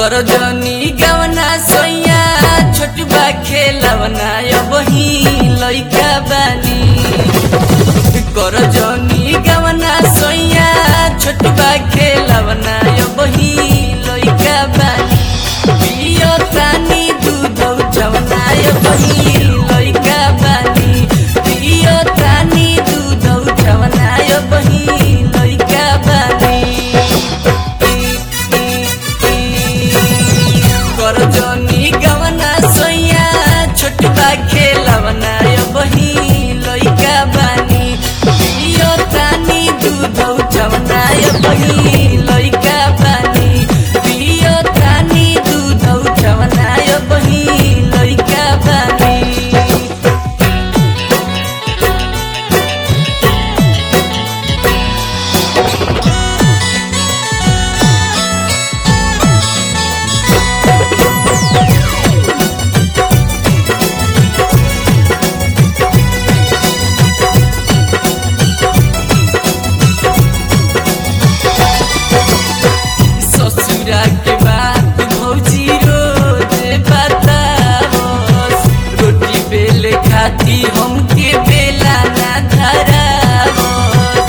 कर जनी गवना सोया छोटबा खेलवना बही लइका बानी कर जनी गवना सोया छोटबा खेलवना बही लइका बानी पियो तानी दूध जवना बही लइका बानी पियो तानी दूध जवना बही लइका बानी कर जनी गवना सोया छोटबा खेलवना बही लइका बानी पियो तानी दूध जवना बही लइका बानी पियो तानी दूध जवना बही लइका बानी ससुरा के बात भौजी रोज बतावस रोटी बेले खाती हमके बेला ना धरावस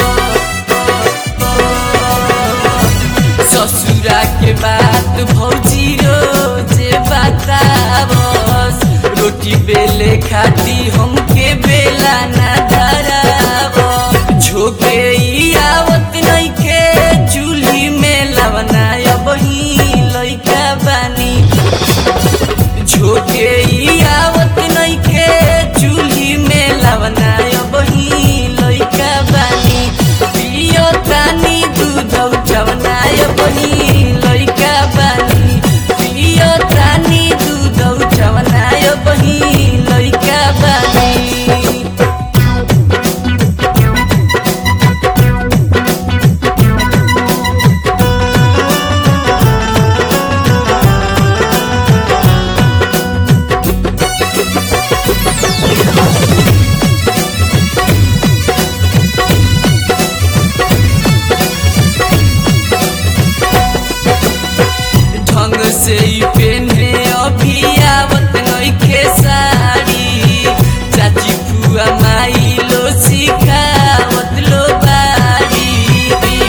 ससुरा के बात भौजी रोज बतावस रोटी बेले खाती हमके बेला ना धरावस झोके ई आवत नइखे चूल्ही में लवना बही लइका बानी झोके ई आवत नइखे चूल्ही में लवना बही लइका बानी पियो तानी दूध जवना बही लइका बानी पियो तानी दूध जवना बही लइका बानी ढंग से ही पेन्हे अभी आवत नइखे साड़ी चाची फुआ माई लो सिखावत लो बाड़ी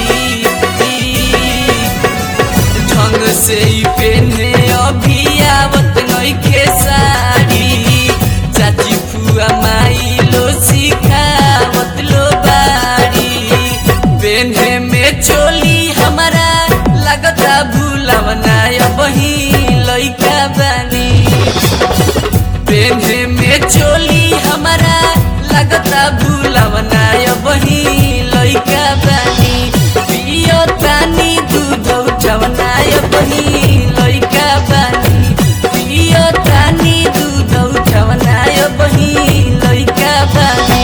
ढंग से ही पेन्हे अभी आवत नइखे साड़ी चाची फुआ माई लो सिखावत लो बाड़ी पेन्हे में चोली हमारा लगता भूलवना बही लइका बानी पेन्हे में चोली हमारा लगता भूलवना बही लइका बानी पियो तानी दूध जवना बही लइका बानी पियो तानी दूध जवना बही लइका बानी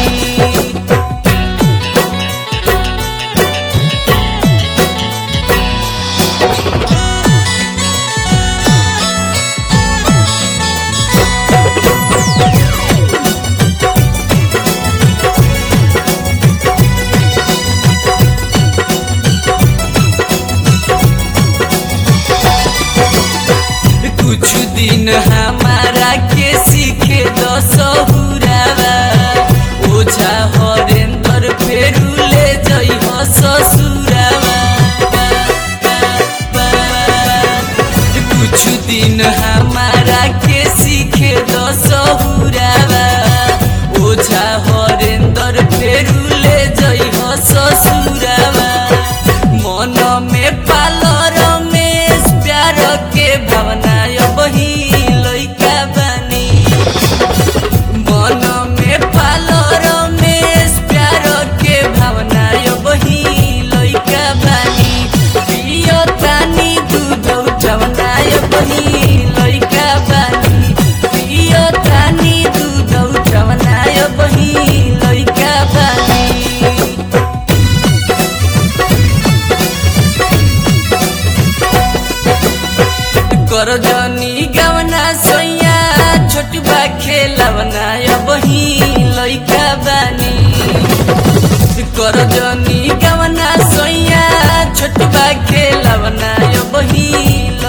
कुछ दिन हमारा के सीखे दसहुरावा ओझा हरेंद्र फेरू ले जई हो ससुरावा कुछ दिन हमारा के सीखे दसहुरावा ओझा हरेंद्र फेरू ले जई हो ससुरावा मन में पालो रमेश प्यार के भावना बही लइका बानी मन में पालो रमेश प्यार के भावना बही लइका बानी पियो तानी दूध जवना बही लइका बानी पियो तानी दूध जवना बही लइका बानी कर जनी गवना सोया छोटबा खेलवना बही लइका बानी कर जनी गवना सोया छोटबा खेलवना बही